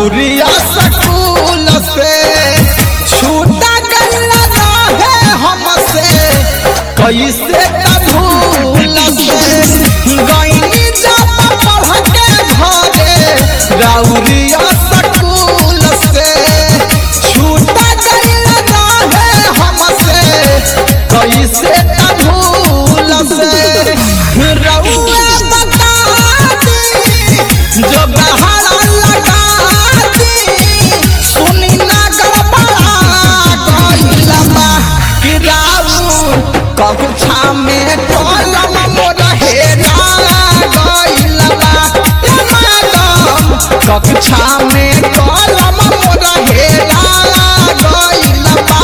राउरिया सकूल से छूटा गल्ला रहे हमसे कैसे कबूल से गईनी जब पढ़ के घरे राउरिया सकूल से छूटा गल्ला रहे हमसे कैसे कबूल से रउआ बता दी जो बहारा लगा दी सुनी ना गड़बड़ा गइला बा कि राउर कक्षा में कलम मोर हेरा गइला बा ए मैडम कक्षा में कलम मोर हेरा गइला बा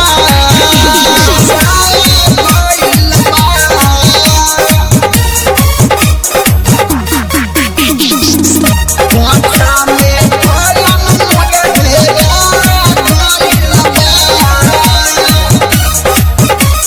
कक्षा में कलम मोर हेरा गइला बा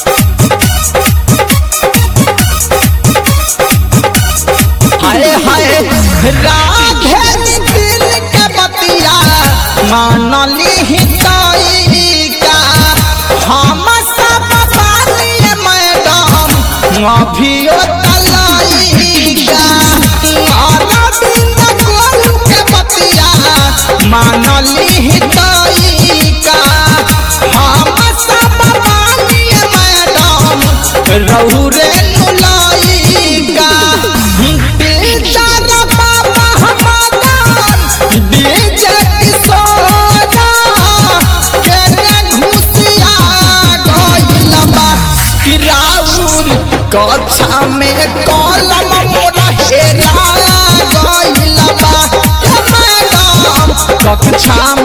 हाय हाय राधे दिल के बतिया मानली हितई का हम सब बानी मैडम अभियो तलाई का अरविंद गोलू के बतिया मानली हितई का हम सब बानी मैडम रहुरे नुलाइका बेचारा बाबा हमारा डीजे किशोरा केने घुसिया गइला बा कि राउर कक्षा में कलम मोरा हेरा गइला बा ए मैडम कक्षा